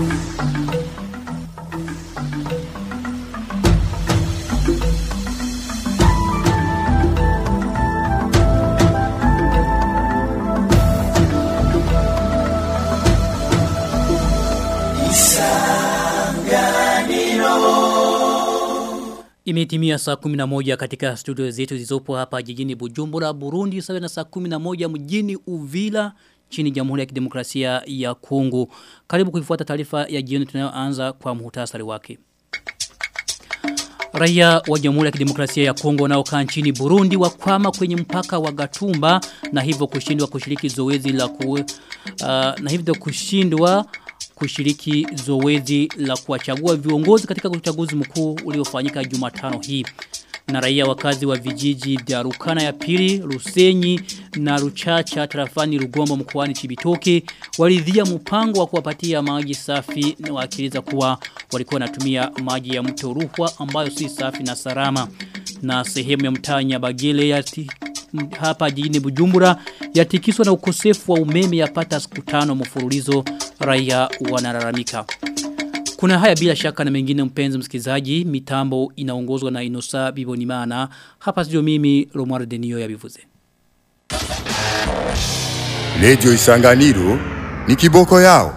Imetimia saa 11 katika studio zetu zilizopo hapa jijini Bujumbura, Burundi, sawa na saa 11 mjini Uvila chini Jamhuri ya Kidemokrasia ya Kongo. Karibu kuifuata taarifa ya jioni tunayoanza kwa muhtasari wake. Raia wa Jamhuri ya Kidemokrasia ya Kongo wanaokaa nchini Burundi wakwama kwenye mpaka wa Gatumba na hivyo kushindwa kushiriki zoezi la ku, uh, na hivyo kushindwa kushiriki zoezi la kuwachagua viongozi katika uchaguzi mkuu uliofanyika Jumatano hii. Na raia wakazi wa vijiji vya Rukana ya Pili, Rusenyi na Ruchacha tarafani Rugombo mkoani Chibitoke walidhia mpango wa kuwapatia maji safi na wakieleza kuwa walikuwa wanatumia maji ya mto Ruhwa ambayo si safi na salama. Na sehemu ya mtaa Nyabagele ya hapa jijini Bujumbura yatikiswa na ukosefu wa umeme yapata siku tano mfululizo raia wanalalamika. Kuna haya bila shaka na mengine mpenzi msikizaji, mitambo inaongozwa na Inosa Bibonimana. Hapa sio mimi Romuald Denio ya bivuze. Radio Isanganiro ni kiboko yao.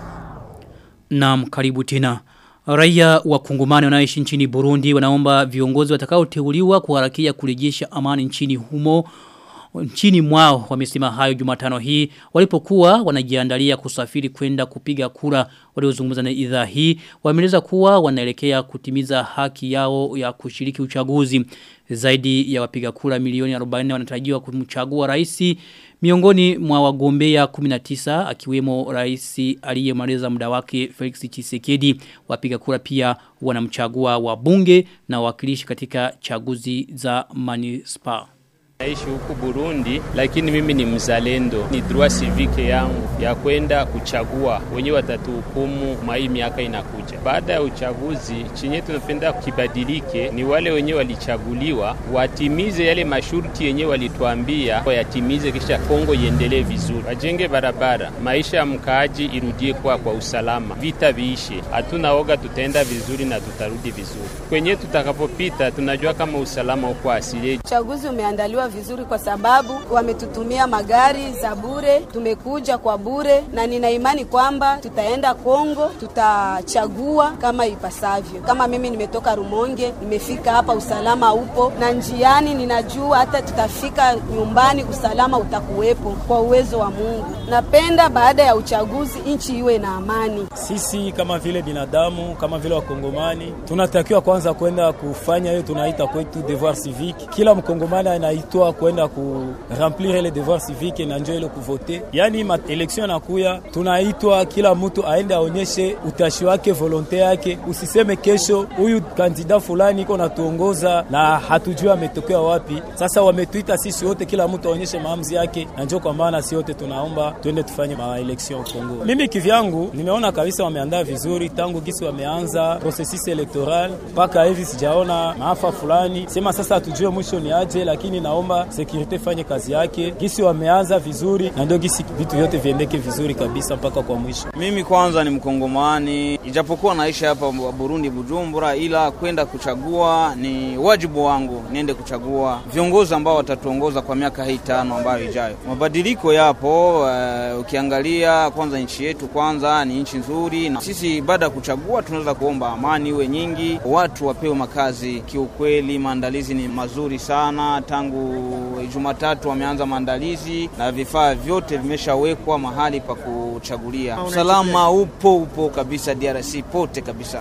Naam, karibu tena. Raia wa kungumani wanaoishi nchini Burundi wanaomba viongozi watakaoteuliwa kuharakia kurejesha amani nchini humo nchini mwao wamesema hayo Jumatano hii walipokuwa wanajiandalia kusafiri kwenda kupiga kura waliozungumza na idhaa hii wameeleza kuwa wanaelekea kutimiza haki yao ya kushiriki uchaguzi zaidi ya wapiga kura milioni 40 wanatarajiwa kumchagua rais miongoni mwa wagombea 19 akiwemo rais aliyemaliza muda wake Felix Tshisekedi wapiga kura pia wanamchagua wabunge na wawakilishi katika chaguzi za manispa Naishi huku Burundi lakini mimi ni mzalendo. Ni droit civique yangu ya kwenda kuchagua wenye watatuhukumu mai miaka inakuja. Baada ya uchaguzi, chenye tunapenda kibadilike ni wale wenye walichaguliwa watimize yale masharti yenye walituambia yatimize, kisha Kongo iendelee vizuri, wajenge barabara, maisha ya mkaaji irudie kwa kwa usalama, vita viishe. Hatuna oga, tutaenda vizuri na tutarudi vizuri. Kwenye tutakapopita, tunajua kama usalama uko asili. Uchaguzi umeandaliwa vizuri kwa sababu wametutumia magari za bure, tumekuja kwa bure, na nina imani kwamba tutaenda Kongo, tutachagua kama ipasavyo. Kama mimi nimetoka Rumonge, nimefika hapa, usalama upo, na njiani ninajua hata tutafika nyumbani, usalama utakuwepo kwa uwezo wa Mungu. Napenda baada ya uchaguzi nchi iwe na amani. Sisi kama vile binadamu, kama vile Wakongomani, tunatakiwa kwanza kwenda kufanya hiyo tunaita kwetu devoir civique. Kila mkongomani anaitwa kwenda ku remplir ile devoir civique na njo ile kuvote. Yani ma election nakuya, tunaitwa kila mtu aende aonyeshe utashi wake, volonte yake. Usiseme kesho huyu kandida fulani iko natuongoza na hatujui ametokea wapi. Sasa wametuita sisi wote, kila mtu aonyeshe maamuzi yake, na njo kwa maana si wote tunaomba twende tufanye ma election Kongo. Mimi kivyangu nimeona kabisa wameandaa vizuri tangu gisi wameanza processus electoral mpaka hivi sijaona maafa fulani. Sema sasa hatujue mwisho ni aje, lakini naomba security fanye kazi yake gisi wameanza vizuri na ndio gisi vitu vyote viendeke vizuri kabisa mpaka kwa mwisho. Mimi kwanza ni mkongomani, ijapokuwa naishi hapa Burundi Bujumbura, ila kwenda kuchagua ni wajibu wangu, niende kuchagua viongozi ambao watatuongoza kwa miaka hii tano ambayo ijayo. Mabadiliko yapo. Uh, ukiangalia kwanza nchi yetu kwanza ni nchi nzuri, na sisi baada ya kuchagua tunaweza kuomba amani iwe nyingi, watu wapewe makazi. Kiukweli maandalizi ni mazuri sana tangu Jumatatu wameanza maandalizi na vifaa vyote vimeshawekwa mahali pa kuchagulia. Usalama upo upo kabisa DRC pote kabisa.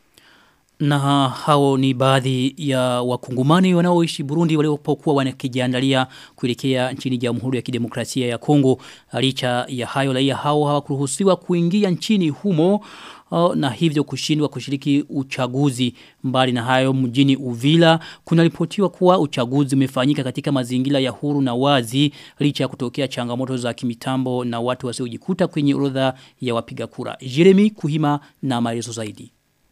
Na hao ni baadhi ya wakungumani wanaoishi Burundi waliopokuwa wanakijiandalia kuelekea nchini Jamhuri ya Kidemokrasia ya Kongo. Licha ya hayo raia hao hawakuruhusiwa kuingia nchini humo uh, na hivyo kushindwa kushiriki uchaguzi. Mbali na hayo mjini Uvila kunaripotiwa kuwa uchaguzi umefanyika katika mazingira ya huru na wazi licha ya kutokea changamoto za kimitambo na watu wasiojikuta kwenye orodha ya wapiga kura. Jeremy Kuhima na maelezo zaidi.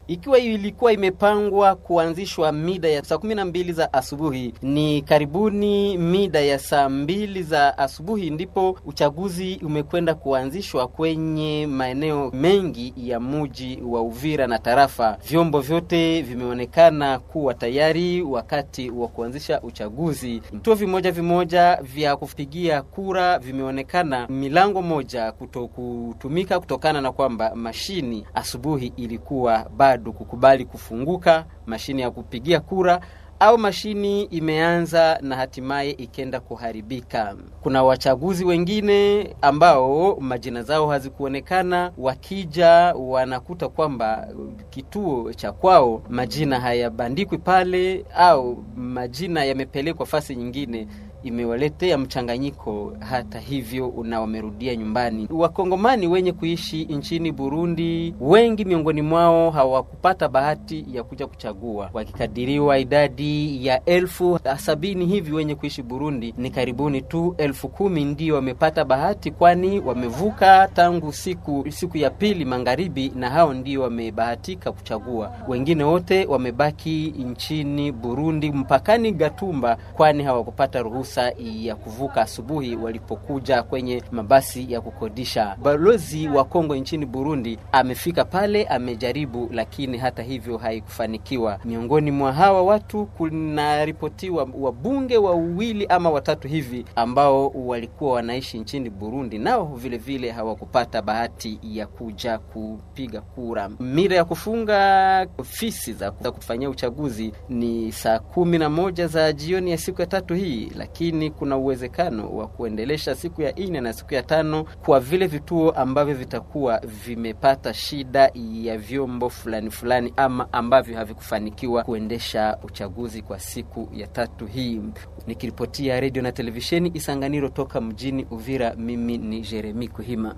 ikiwa ilikuwa imepangwa kuanzishwa mida ya saa kumi na mbili za asubuhi, ni karibuni mida ya saa mbili za asubuhi ndipo uchaguzi umekwenda kuanzishwa kwenye maeneo mengi ya muji wa Uvira na tarafa. Vyombo vyote vimeonekana kuwa tayari wakati wa kuanzisha uchaguzi. Vituo vimoja vimoja vya kupigia kura vimeonekana milango moja kuto kutumika kutokana na kwamba mashini asubuhi ilikuwa bado kukubali kufunguka, mashini ya kupigia kura au mashini imeanza na hatimaye ikenda kuharibika. Kuna wachaguzi wengine ambao majina zao hazikuonekana, wakija wanakuta kwamba kituo cha kwao majina hayabandikwi pale au majina yamepelekwa fasi nyingine imewaletea mchanganyiko hata hivyo na wamerudia nyumbani. Wakongomani wenye kuishi nchini Burundi, wengi miongoni mwao hawakupata bahati ya kuja kuchagua. Wakikadiriwa idadi ya elfu sabini hivi wenye kuishi Burundi, ni karibuni tu elfu kumi ndio wamepata bahati, kwani wamevuka tangu siku siku ya pili magharibi, na hao ndio wamebahatika kuchagua. Wengine wote wamebaki nchini Burundi mpakani Gatumba, kwani hawakupata ruhusa fursa ya kuvuka asubuhi walipokuja kwenye mabasi ya kukodisha. Balozi wa Kongo nchini Burundi amefika pale, amejaribu, lakini hata hivyo haikufanikiwa. Miongoni mwa hawa watu kunaripotiwa wabunge wawili ama watatu hivi ambao walikuwa wanaishi nchini Burundi, nao vile vile hawakupata bahati ya kuja kupiga kura. Mira ya kufunga ofisi za kufanyia uchaguzi ni saa kumi na moja za jioni ya siku ya tatu hii, lakini kuna uwezekano wa kuendelesha siku ya nne na siku ya tano kwa vile vituo ambavyo vitakuwa vimepata shida ya vyombo fulani fulani ama ambavyo havikufanikiwa kuendesha uchaguzi kwa siku ya tatu hii. Nikiripotia redio na televisheni Isanganiro toka mjini Uvira, mimi ni Jeremi Kuhima.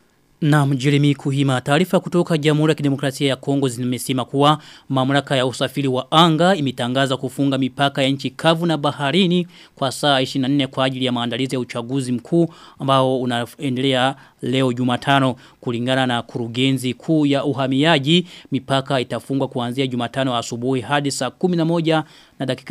Na mjeremi kuhima taarifa kutoka Jamhuri ya Kidemokrasia ya Kongo zimesema kuwa mamlaka ya usafiri wa anga imetangaza kufunga mipaka ya nchi kavu na baharini kwa saa 24 kwa ajili ya maandalizi ya uchaguzi mkuu ambao unaendelea leo Jumatano kulingana na kurugenzi kuu ya uhamiaji mipaka itafungwa kuanzia Jumatano asubuhi hadi saa 11 na dakika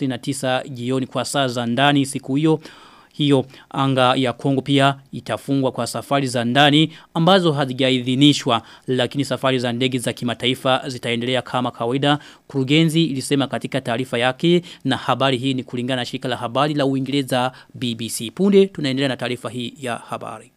59 jioni kwa saa za ndani siku hiyo hiyo anga ya Kongo pia itafungwa kwa safari za ndani ambazo hazijaidhinishwa lakini safari za ndege za kimataifa zitaendelea kama kawaida kurugenzi ilisema katika taarifa yake na habari hii ni kulingana na shirika la habari la Uingereza BBC punde tunaendelea na taarifa hii ya habari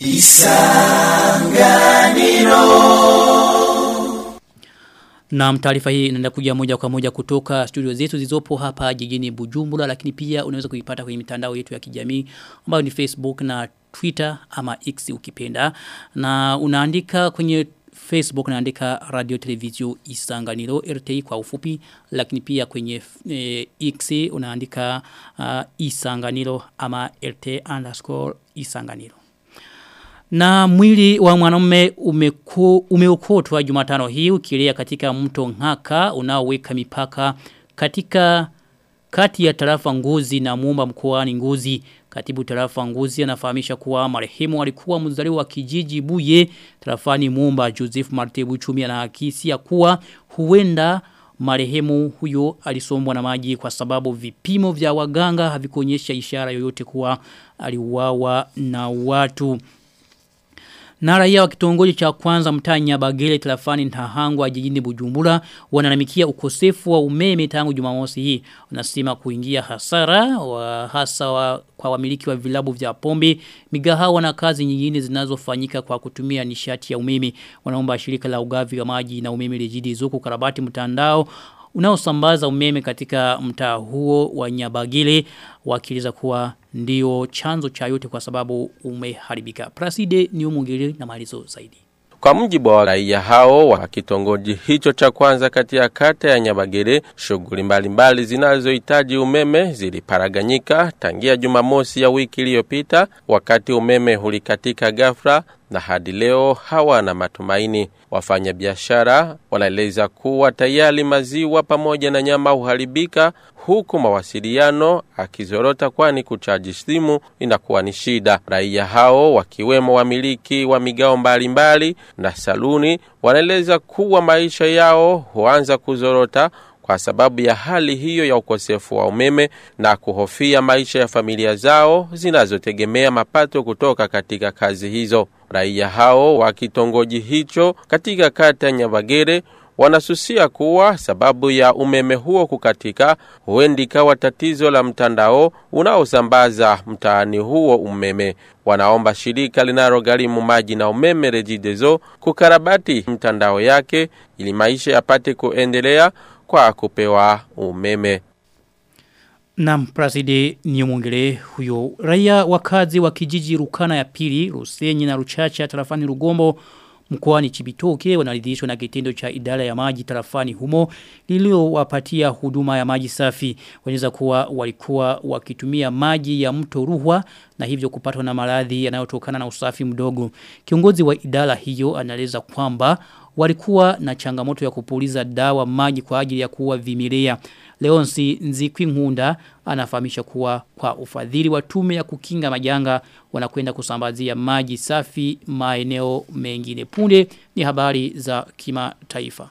Na taarifa hii inaenda kuja moja kwa moja kutoka studio zetu zilizopo hapa jijini Bujumbura lakini pia unaweza kuipata kwenye mitandao yetu ya kijamii ambayo ni Facebook na Twitter ama X ukipenda na unaandika kwenye Facebook naandika Radio Televizio Isanganiro RTI kwa ufupi lakini pia kwenye e, X unaandika uh, Isanganiro ama RT underscore Isanganiro na mwili wa mwanamume umeku, umeokotwa Jumatano hii ukilea katika mto Ngaka unaoweka mipaka katika kati ya tarafa Ngozi na Muumba mkoani Ngozi. Katibu tarafa Ngozi anafahamisha kuwa marehemu alikuwa mzaliwa wa kijiji Buye tarafani Muumba Joseph Martebu Chumi anahakisi ya kuwa huenda marehemu huyo alisombwa na maji kwa sababu vipimo vya waganga havikuonyesha ishara yoyote kuwa aliuawa na watu. Na raia wa kitongoji cha kwanza mtaa Nyabagele tarafani Ntahangwa jijini Bujumbura wananamikia ukosefu wa umeme tangu Jumamosi hii. Wanasema kuingia hasara wa hasa wa, kwa wamiliki wa vilabu vya pombe, migahawa na kazi nyingine zinazofanyika kwa kutumia nishati ya umeme. Wanaomba shirika la ugavi wa maji na umeme lejidi zuku karabati mtandao unaosambaza umeme katika mtaa huo wa Nyabagile wakiliza kuwa ndio chanzo cha yote kwa sababu umeharibika. Praside ni umungili na malizo zaidi. Kwa mjibu wa raia hao wa kitongoji hicho cha kwanza kati ya kata ya Nyabagere, shughuli mbalimbali zinazohitaji umeme ziliparaganyika tangia Jumamosi ya wiki iliyopita, wakati umeme hulikatika ghafla na hadi leo hawana matumaini. Wafanyabiashara wanaeleza kuwa tayari maziwa pamoja na nyama huharibika, huku mawasiliano akizorota, kwani kuchaji simu inakuwa ni shida. Raia hao wakiwemo wamiliki wa migao mbalimbali na saluni wanaeleza kuwa maisha yao huanza kuzorota kwa sababu ya hali hiyo ya ukosefu wa umeme na kuhofia maisha ya familia zao zinazotegemea mapato kutoka katika kazi hizo. Raia hao wa kitongoji hicho katika kata ya Nyabagere wanasusia kuwa sababu ya umeme huo kukatika huendi ikawa tatizo la mtandao unaosambaza mtaani huo umeme. Wanaomba shirika linalogharimu maji na umeme Regideso kukarabati mtandao yake ili maisha yapate kuendelea kwa kupewa umeme. Naam, Praside Nyumungele huyo. Raia wakazi wa kijiji Rukana ya pili, Rusenyi na Ruchacha tarafani Rugombo mkoani Chibitoke wanaridhishwa na kitendo cha idara ya maji tarafani humo lililowapatia huduma ya maji safi. Wanaweza kuwa walikuwa wakitumia maji ya mto Ruhwa na hivyo kupatwa na maradhi yanayotokana na usafi mdogo. Kiongozi wa idara hiyo anaeleza kwamba walikuwa na changamoto ya kupuliza dawa maji kwa ajili ya kuua vimelea. Leonsi Nzikwi Ngunda anafahamisha kuwa kwa ufadhili wa tume ya kukinga majanga wanakwenda kusambazia maji safi maeneo mengine. Punde ni habari za kimataifa.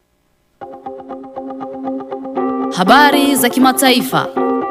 Habari za kimataifa.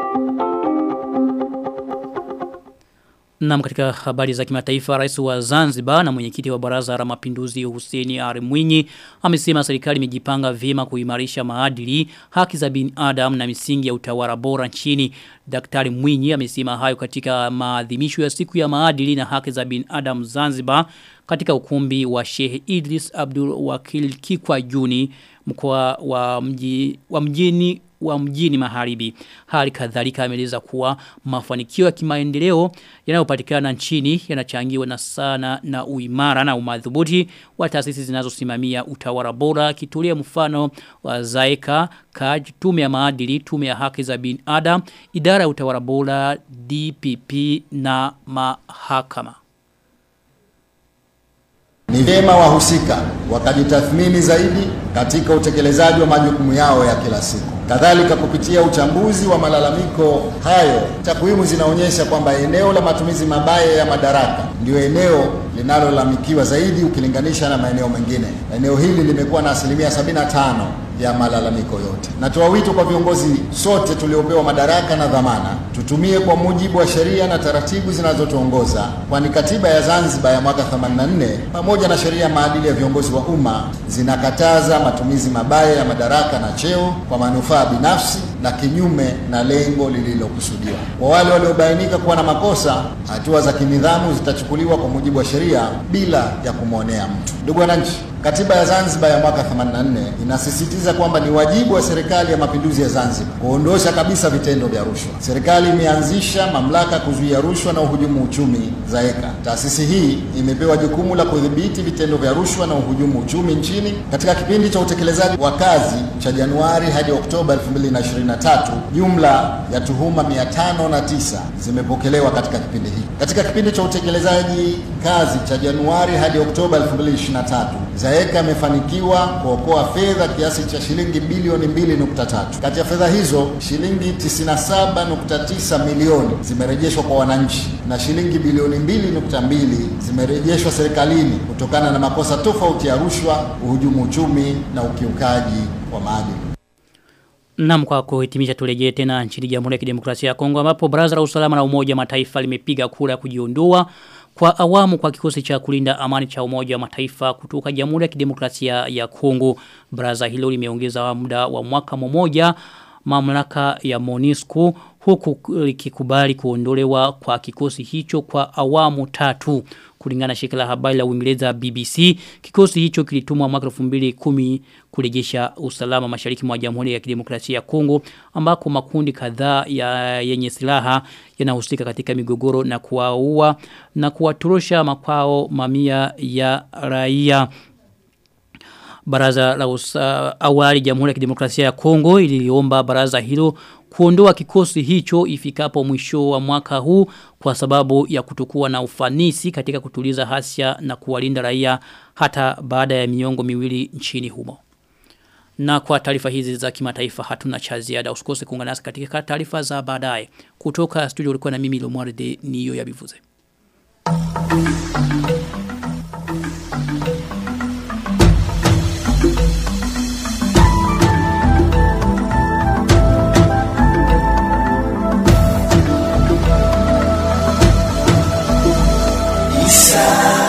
Na katika habari za kimataifa rais wa Zanzibar na mwenyekiti wa baraza la mapinduzi Hussein Ali Mwinyi amesema serikali imejipanga vyema kuimarisha maadili, haki za binadamu na misingi ya utawala bora nchini. Daktari Mwinyi amesema hayo katika maadhimisho ya siku ya maadili na haki za binadamu Zanzibar katika ukumbi wa Sheikh Idris Abdul Wakil Kikwa Juni mkoa wa mji wa mjini wa mjini maharibi. Hali kadhalika ameeleza kuwa mafanikio ya kimaendeleo yanayopatikana nchini yanachangiwa na sana na uimara na umadhubuti wa taasisi zinazosimamia utawala bora kitolea mfano wa Zaeka, KAJ, tume ya maadili, tume ya haki za binadamu, idara ya utawala bora, DPP na mahakama. Ni vyema wahusika wakajitathmini zaidi katika utekelezaji wa majukumu yao ya kila siku. Kadhalika, kupitia uchambuzi wa malalamiko hayo, takwimu zinaonyesha kwamba eneo la matumizi mabaya ya madaraka ndio eneo linalolalamikiwa zaidi ukilinganisha na maeneo mengine. Eneo hili limekuwa na asilimia 75 ya malalamiko yote. Natoa wito kwa viongozi sote tuliopewa madaraka na dhamana, tutumie kwa mujibu wa sheria na taratibu zinazotuongoza, kwani katiba ya Zanzibar ya mwaka 84 pamoja na sheria ya maadili ya viongozi wa umma zinakataza matumizi mabaya ya madaraka na cheo kwa manufaa binafsi na kinyume na lengo lililokusudiwa. Kwa wale waliobainika kuwa na makosa, hatua za kinidhamu zitachukuliwa kwa mujibu wa sheria bila ya kumwonea mtu. Ndugu wananchi, Katiba ya Zanzibar ya mwaka 84 inasisitiza kwamba ni wajibu wa serikali ya mapinduzi ya Zanzibar kuondosha kabisa vitendo vya rushwa. Serikali imeanzisha mamlaka kuzuia rushwa na uhujumu uchumi ZAECA. Taasisi hii imepewa jukumu la kudhibiti vitendo vya rushwa na uhujumu uchumi nchini. Katika kipindi cha utekelezaji wa kazi cha Januari hadi Oktoba 2023, jumla ya tuhuma 509 zimepokelewa katika kipindi hiki. Katika kipindi cha utekelezaji kazi cha Januari hadi Oktoba 2023 ZAECA imefanikiwa kuokoa fedha kiasi cha shilingi bilioni 2.3. Kati ya fedha hizo shilingi 97.9 milioni zimerejeshwa kwa wananchi na shilingi bilioni 2.2 zimerejeshwa serikalini kutokana na makosa tofauti ya rushwa, uhujumu uchumi na ukiukaji wa maadili. Naam kwa kuhitimisha turejee tena nchini Jamhuri ya Kidemokrasia ya Kongo ambapo Baraza la Usalama la Umoja Mataifa limepiga kura ya kujiondoa kwa awamu kwa kikosi cha kulinda amani cha umoja wa mataifa kutoka jamhuri ya kidemokrasia ya Kongo. Baraza hilo limeongeza muda wa mwaka mmoja mamlaka ya Monisco huku likikubali kuondolewa kwa kikosi hicho kwa awamu tatu. Kulingana na shirika la habari la Uingereza BBC, kikosi hicho kilitumwa mwaka 2010 kurejesha usalama mashariki mwa Jamhuri ya Kidemokrasia ya Kongo ambako makundi kadhaa ya yenye silaha yanahusika katika migogoro na kuwaua na kuwatorosha makwao mamia ya raia. Baraza la usa, awali Jamhuri ya Kidemokrasia ya Kongo iliomba baraza hilo kuondoa kikosi hicho ifikapo mwisho wa mwaka huu kwa sababu ya kutokuwa na ufanisi katika kutuliza hasia na kuwalinda raia hata baada ya miongo miwili nchini humo. Na kwa taarifa hizi za kimataifa hatuna cha ziada. Usikose kuungana nasi katika taarifa za baadaye. Kutoka studio ulikuwa na mimi Lomwarde niyo ya bivuze. Isa